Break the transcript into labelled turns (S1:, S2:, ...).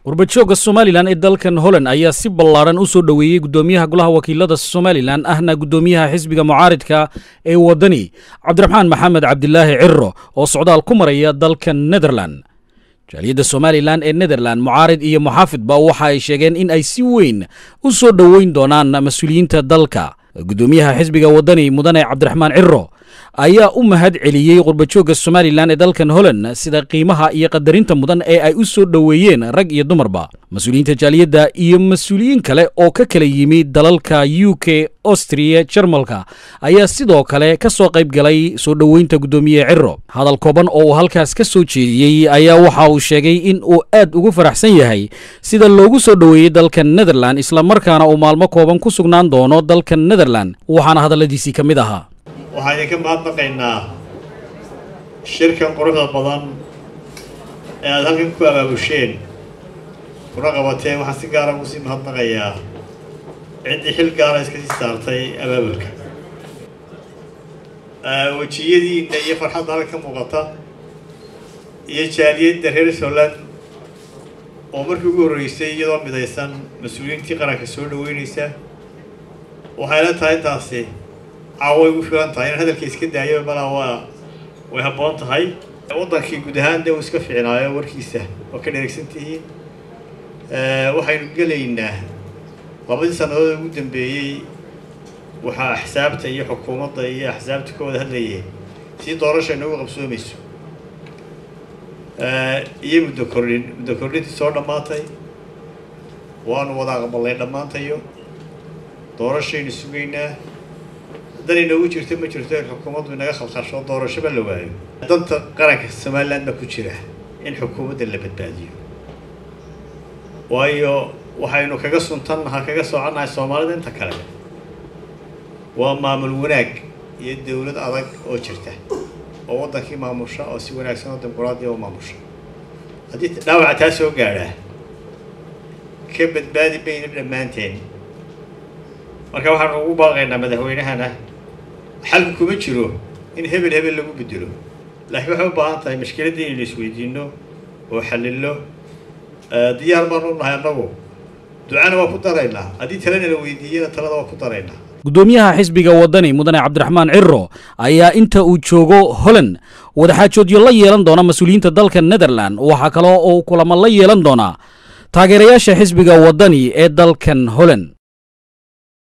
S1: warbajooga somalilan ee dalkan holland ayaa si ballaaran u soo dhoweeyey guddoomiyaha golaha wakiilada somalilan ahna guddoomiyaha xisbiga mucaaridka ee waddani cabdiraxmaan maxamed cabdilaahi ciro oo socdaal ku maraya dalka netherland jaaliyadda somalilan ee netherland mucaarid iyo muxaafidba waxa ay sheegeen in ay si weyn u soo dhoweyn doonaan mas-uuliyiinta dalka guddoomiyaha xisbiga waddani mudane cabdiraxmaan ciro ayaa u mahad celiyey qurbajoogga somalilan ee dalkan holland sida qiimaha iyo qadarinta mudan ee ay u soo dhoweeyeen rag iyo dumarba mas-uuliyiinta jaaliyadda iyo mas-uuliyiin kale oo ka kala yimi dalalka u k astriya jarmalka ayaa sidoo kale ka soo qayb galay soo dhoweynta guddoomiye ciro hadal kooban oo uu halkaas ka soo jeediyey ayaa waxa uu sheegay in uu aad ugu faraxsan yahay sida loogu soo dhoweeyey dalka netherland islamarkaana uu maalmo kooban ku sugnaan doono dalka netherland waxaana hadalladiisii ka mid ahaa
S2: waxaan idinka mahadnaqaynaa shirkan quruxda badan ee aada halkan ku abaabusheen kuna qabateen waxaan si gaara ugu sii mahadnaqayaa ciddii xil gaara iska sii saartay abaabulka wejiyadiina iyo farxadda halka ka muuqata iyo jaaliyadda reer somland oo markii ugu horreysay iyadoo midaysan mas-uuliyiintii qaranka soo dhaweynaysa waxayla tahay intaasi caawa igu filan tahay inaan hadalka iska daayo malaa waa way habboon tahay waddankii guud ahaan dee uu iska fiicnaayo warkiisa waa ka dheregsan tihiin waxaynu gelaynaa labadii sannadood ugu dambeeyey waxaa axsaabta iyo xukuumadda iyo axsaabta ka wada hadlayeen si doorasha inagu qabsoomayso iyo muddo kordhin muddo kordhintii soo dhammaatay waanu wada aqbalnay dhammaantayo doorashaynu sugaynaa dan inoogu jirto ma jirto in xukuumaddu inaga khalkhasho doorashoba la waayo danta qaranka somaliland baa ku jira in xukuumadda la badbaadiyo waayo waxaynu kaga suntannaha kaga soconnahay soomaalida inta kale waa maamul wanaag iyo dowlad adag oo jirta oo waddankii maamusha oo si wanaagsan oo dimuquraadiya u maamusha haddii dhaawaca taa soo gaadhaa ka badbaadi bayna dhammaanteen marka waxaanu ugu baaqaynaa madaxweynahana xalku kuma jiro in hebel hebel lagu bedelo laakiin waxay u baahan tahay mashkiladdii inaynu isweydiino oo xalillo diyaar baanu u nahay annagu ducana waa ku daraynaa haddii talena la weydiiyana talada waa ku daraynaa
S1: guddoomiyaha xisbiga waddani mudane cabdiraxmaan ciro ayaa inta uu joogo holland wadaxaajoodyo la yeelan doona mas-uuliyiinta dalka netherland waxaa kaloo uu kulamo la yeelan doonaa taageerayaasha xisbiga waddani ee dalkan holland